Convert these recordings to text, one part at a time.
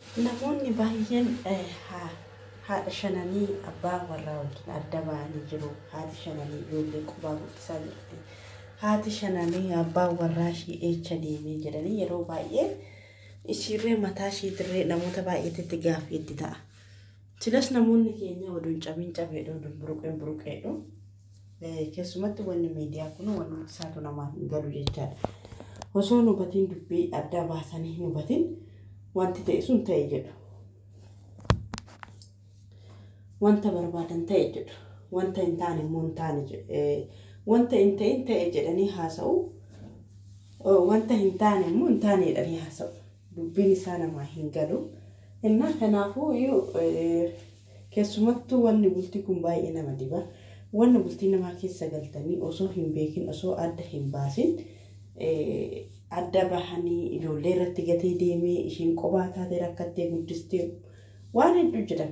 Namoonni baay'een haadha shananii abbaa warraa wajjin adda ba'anii jiru. Haati shananii ijoollee qubaa guddisaa jirti. Haati shananii abbaan warraa ishee eecha deemee jedhanii yeroo baay'ee ishiirree mataa isheetirree namoota baay'eetti gaaffii itti ta'a. Silas namoonni keenya oduun cabiin cabeedha oduun buruqeen buruqeedha. Keessumatti wanni miidiyaa kun wanni isaatu namaaf hin galu jechaadha. Osoo nu hubatiin dubbii adda baasanii hin hubatiin wanti ta'e sun ta'e jedhu. Wanta barbaadan ta'e jedhu. Wanta hin taane immoo hin taane jedhu. Wanta hin ta'in ta'e jedhanii haasa'u. Wanta hin taane immoo hin taane jedhanii haasa'u. Dubbiin isaa namaa hin galu. Innaa kanaafuu iyyuu keessumattuu wanni bultii kun baay'ee nama diba. Wanni bultii namaa keessa galtanii osoo hin beekin osoo adda hin baasin adda bahanii ijoollee irratti gatee deemee ishiin qophaa taatee rakkattee guddistee waan hedduu jedhan.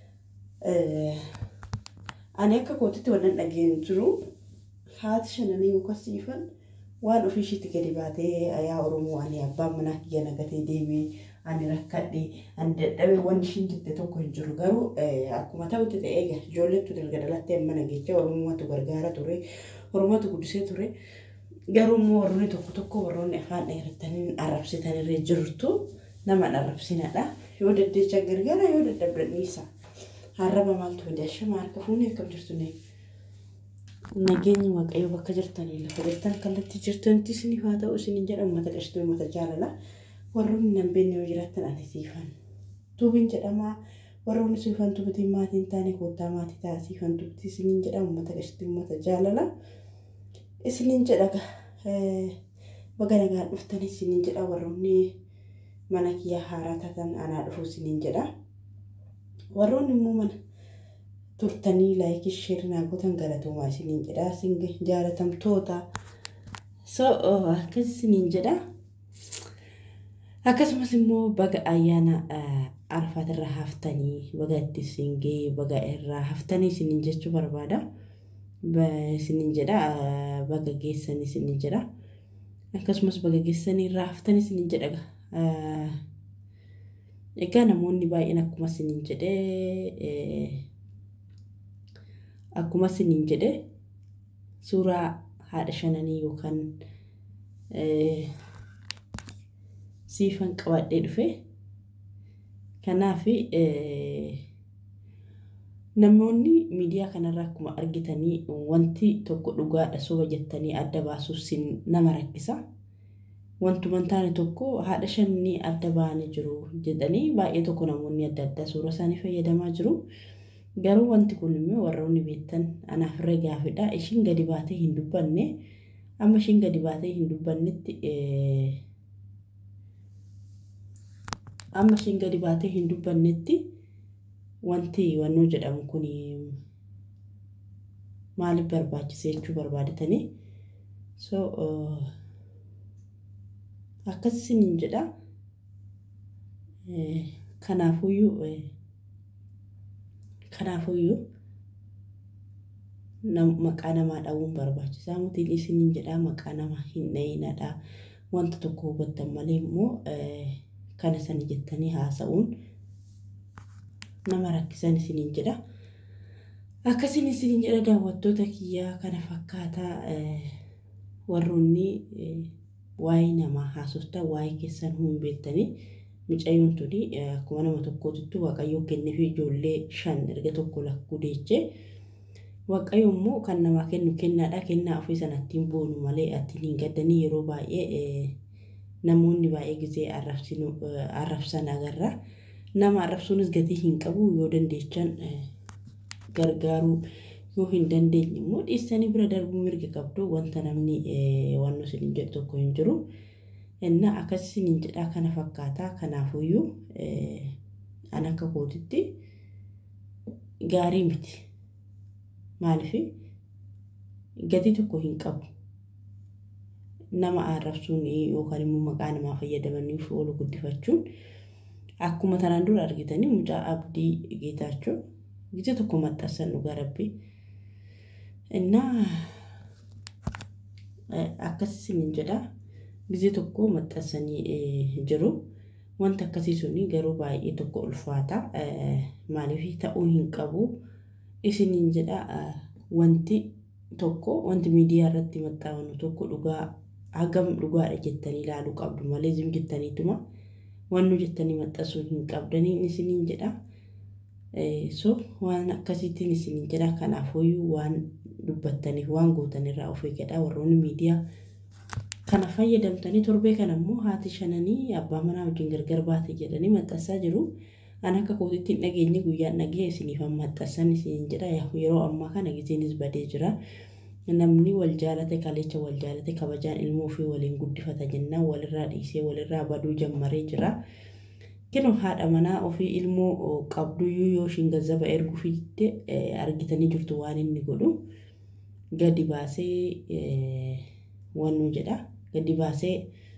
Ani akka kootitti wannan dhageen jiru haati shananii yookaan siifan waan ofii ishiitti gadi baatee yaa Oromoo ani abbaan manaa kiyya nagatee deemee ani rakkadhe ani dadhabe wanni ishiin jette tokko hin jiru garuu akkuma ta'utti ta'ee egaa ijoolleettu dalga dhalattee amma nageecha Oromootu gargaara ture Oromootu guddisee ture garuu immoo warroonni tokko tokko warroonni afaan dheerattanii arrabsitanirree jirtu nama arrabsinadha yoo deddeecha gargaara yoo dadhabdan dhiisa harraba maaltu fide ashama harka fuunee akkam jirtu ne nageenyi waaqayyo bakka jirtanii lafa jirtan kallattii jirtanitti isiniif haa ta'u isiniin jedha uummata qashtuu uummata jaalala warroonni nan beekne yoo jiraattan ani siifan tuubiin jedhama warroonni siifan tuubitiin maatii hin taane koottaa maatii ta'a siifan tuubitii isiniin jedha uummata qashtuu uummata jaalala isiniin jedha baga nagaan dhuftanii isiniin jedha warroonni mana kiyyaa haaraa taatan anaa dhufu isiniin jedha warroonni immoo mana turtanii laayikii sheerii naa gootan galatoomaa isiniin jedha isin jaalatamtoota so akkas isiniin jedha akkasumas immoo baga ayyaana arfaatirra haftanii baga itti isin ga'e baga irraa haftanii isiniin jechuu barbaada isiniin jedha baga geessanii isiniin jedha akkasumas baga geessanii irraa haftanii isiniin jedha egaa namoonni baay'een akkuma isiniin jedhee akkuma isiniin jedhe suuraa haadha shananii yookaan siifan qabadhee dhufe kanaaf namoonni miidiyaa kanarraa akkuma argitanii wanti tokko dhugaadha soba jettanii adda baasuuf nama rakkisa. Wantuma hin taane tokko haadha shananii adda ba'anii jiru jedhanii baay'ee tokko namoonni adda addaa suura isaanii fayyadamaa jiru. Garuu wanti kun immoo warroonni beektan anaaf irra gaafidha. Ishiin gadi baatee hin dubbanne amma ishiin gadi baatee hin dubbannetti amma ishiin gadi baatee hin dubbannetti wanti wannoo jedhamu kun maaliif barbaachise jechuu barbaadatanii so akkas isiniin jedha kanaafuyyuu kanaafuyyuu maqaa namaa dha'uun barbaachisaa mutiin isiniin jedha maqaa namaa hin dha'inadha wanta tokko hubattan malee immoo kana sana jettanii haasa'uun nama rakkisan isiniin jedha. Akkasiin isiniin jedha daawwattoota kiyyaa kana fakkaataa warroonni waa'ee namaa haasoftan waa'ee keessan hin beektanii mucayyoon tuni akkuma nama tokkootitti waaqayyoo kennee fi ijoollee shan erga tokko lakkuu deechee waaqayyo immoo kan namaa kennu kennaadha kennaa ofii sanattiin boonu malee attiin hin gaddanii yeroo baay'ee namoonni baay'ee gisee arrabsan agarra. Nama arrabsuunis gatii hin qabu yoo dandeechan gargaaruu yoo hin dandeenye immoo dhiistanii bira darbuu mirga qabdu wanta namni wanno isin jedhu tokko hin jiru. Inna akkas isin jedhaa kana fakkaataa kanaafuyyuu an akka kootitti gaarii miti. Maaliif gatii tokko hin qabu. Nama arrabsuun yookaan immoo maqaa namaa fayyadamaniif oolu guddifachuun akkuma tanaan dura argitanii mucaa abdii geetaachoo ጊዜ tokko maxxansan dhugaa rabbi innaa akkas isiniin jedha ጊዜ tokko maxxansanii jiru Wanta akkasii suni garuu baay'ee tokko ulfaata. Maaliif ta'uu hin qabu. Isiniin jedha wanti tokko wanti miidiyaa irratti maxxanfame tokko dhugaa hagam dhugaadha jettanii ilaaluu qabdu malee zim jettaniituma wannu jettanii maxxansuu hin qabdaniin isiniin jedha. So waan akkasiitiin isiniin jedha kanaafuyyuu waan dubbattaniif waan gootanirraa of eeggadhaa warroonni miidiyaa kana fayyadamtanii torbee kana immoo haati shananii abbaa manaa wajjin gargar baate jedhanii maxxansaa jiru. An akka kootitti hin dhageenye guyyaan dhagee isiniif maxxansan isiniin jedha yeroo ammaa kana gizeenis badee jira. Namni wal jaalate kalecha wal jaalate kabajaan ilmoo ofii waliin guddifata jennaan walirraa dhiisee walirraa baduu jammaree jira. Kinu haadha manaa ofii ilmoo qabduyyuu yoo ishiin gazzaba ergu fidde argitanii jirtu waan inni godhu gadi baasee wannu jedha gadi baasee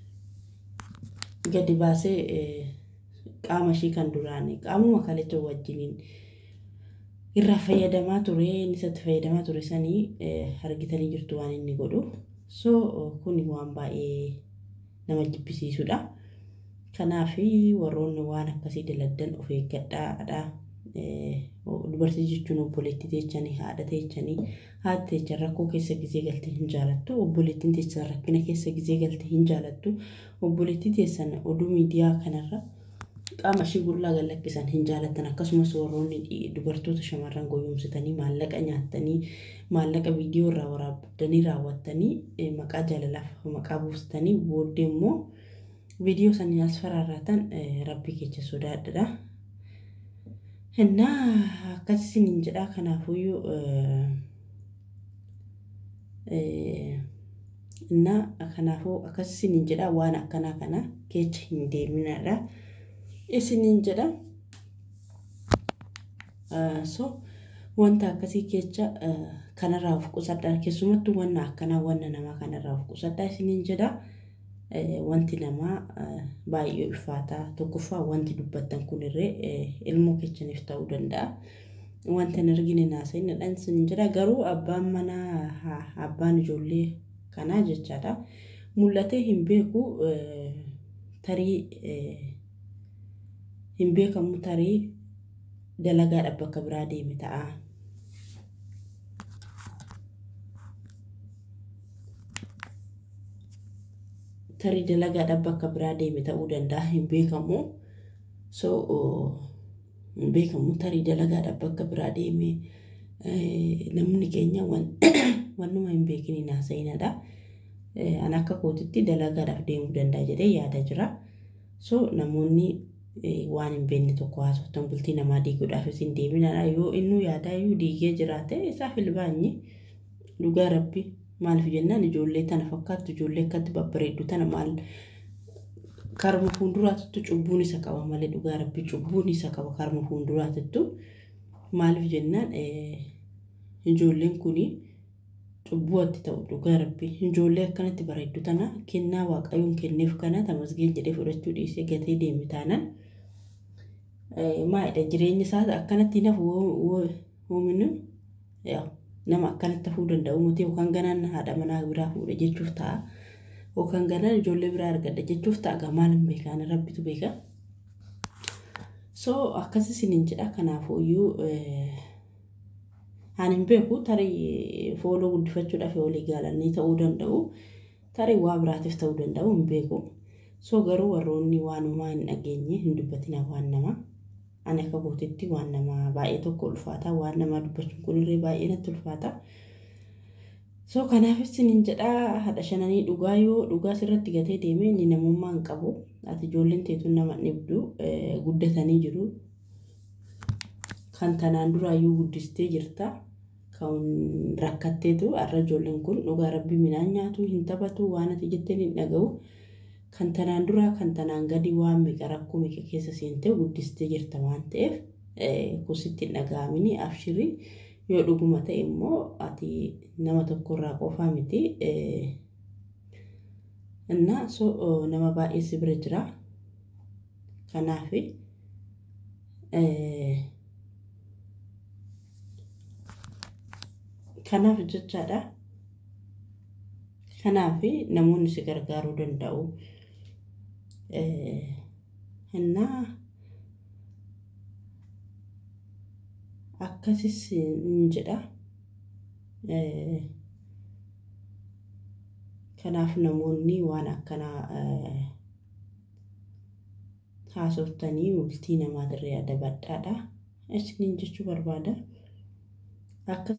gadi baasee qaama ishii kan duraan qaamuma kalecha wajjiniin irraa fayyadamaa ture inni isatti fayyadamaa ture sanii argitanii jirtu waan inni godhu so kun waan baay'ee nama jibbisiisudha. Kanaaf warroonni waan akkasii daladdan of eeggadhaadha. Dubartii jechuun obboleettii teechanii haadha teechanii haati teechan rakkoo keessa gizee galtee hin jaalattu obboleettiin teessan rakkina keessa gizee galtee hin jaalattu obboleettii teessan oduu miidiyaa kanarra qaama ishii gullaa gallakkisan hin jaalatan akkasumas warroonni dubartoota shamarran goyoomsitanii maallaqa nyaattanii maallaqa viidiyoo irraa waraabdanii raawwattanii maqaa jaalalaaf maqaa buustanii booddee immoo viidiyoo sanii as faraarraatan rabbii keessa sodaadha. Innaa akkasiin jedhaa kanaafuyyuu innaa kanaafuu akkasiin jedhaa waan akkanaa kana keessa hin deeminadha. Isiniin jedha. So wanta akkasii kecha kanarraa of qusadhaa keessumattuu wanna akkanaa wanna namaa kanarraa of qusadhaa isiniin jedha. Wanti namaa baay'ee ulfaataa tokkoffaa wanti dubbattan kunirree ilmoo kechaniif ta'uu danda'a. Wanta hin argine naasa'inadha isiniin jedha garuu abbaan manaa abbaan ijoollee kanaa jechaadha. Mul'atee hin beeku tarii hin beekamu tarii dalagaadhaaf bakka biraa deeme ta'a. Tarii dalagaadhaaf bakka biraa deeme ta'uu danda'a hin beekamu. So hin beekamu tarii dalagaadhaaf bakka biraa deeme namni keenya wannuma hin beekiniin haasa'inadha. An akka kootitti dalagaadhaaf deemuu danda'a jedhee yaada jira. So namoonni waan hin beekne tokko haasoftan bultii namaa diiguudhaaf isin deeminadha yoo innuu yaadaayyuu diigee jiraate isaaf ilbaanyi dhugaa rabbi maaliif jennaan ijoollee tana fakkaattu ijoollee akkatti babbareeddu tana maal karma fuulduraatittu cubbuun isa qaba malee dhugaa rabbi cubbuun isa qaba karma fuulduraatittu maaliif jennaan ijoolleen kuni cubbuu atti ta'u dhugaa rabbi ijoollee akkanatti bareeddu tana kennaa waaqayyoon kenneef kana tamasgeen jedhee fudhachuu dhiisee gatee deeme taanaan maalidha jireenya isaa akkanatti nafu hoominu nama akkanatti hafuu danda'u miti yookaan ganaan haadha manaa biraa fuudhe jechuuf ta'a yookaan ganaan ijoollee biraa argadha jechuuf ta'a maal hin beekaan rabbitu beeka. So akkas isiniin jedha kanaafuyyuu ani hin beeku tarii fooloo guddifachuudhaaf walii gaalanii ta'uu danda'u tarii waa biraatiif ta'uu danda'u hin beeku. So garuu warroonni waanumaa hin dhageenye hin dubbatina waan namaa. Ani akka kootitti waan namaa baay'ee tokko ulfaata waan namaa dubbachuun kunillee baay'ee natti ulfaata. So kanaaf isiniin jedhaa haadha shananii dhugaa yoo dhugaa sirratti gatee deeme inni namummaa hin qabu. Ati ijoolleen teetuun nama dhibdu guddatanii jiru. Kan tanaan duraayyuu guddistee jirta. Kan rakkatteetu har'a ijoolleen kun dhugaa rabbi midhaan nyaatu hin taphatu waan ati jetteen hin dhaga'u. Kan tanaan duraa kan tanaan gadi waan meeqa rakkoo meeqa keessa seentee guddistee jirta waan ta'eef kusitti hin dhaga'amini abshirii yoo dhuguma ta'e immoo ati nama tokkorraa qofaa miti. Innaa so nama baay'ee si bira jira. Kanaaf kanaaf jechaadha. Kanaaf namoonni si gargaaruu danda'u. Innaa akkasis hin jedha. Kanaaf namoonni waan akkanaa haasoftanii bultii namaa dirree adabadhaadha. Isiniin jechuu barbaada. Akka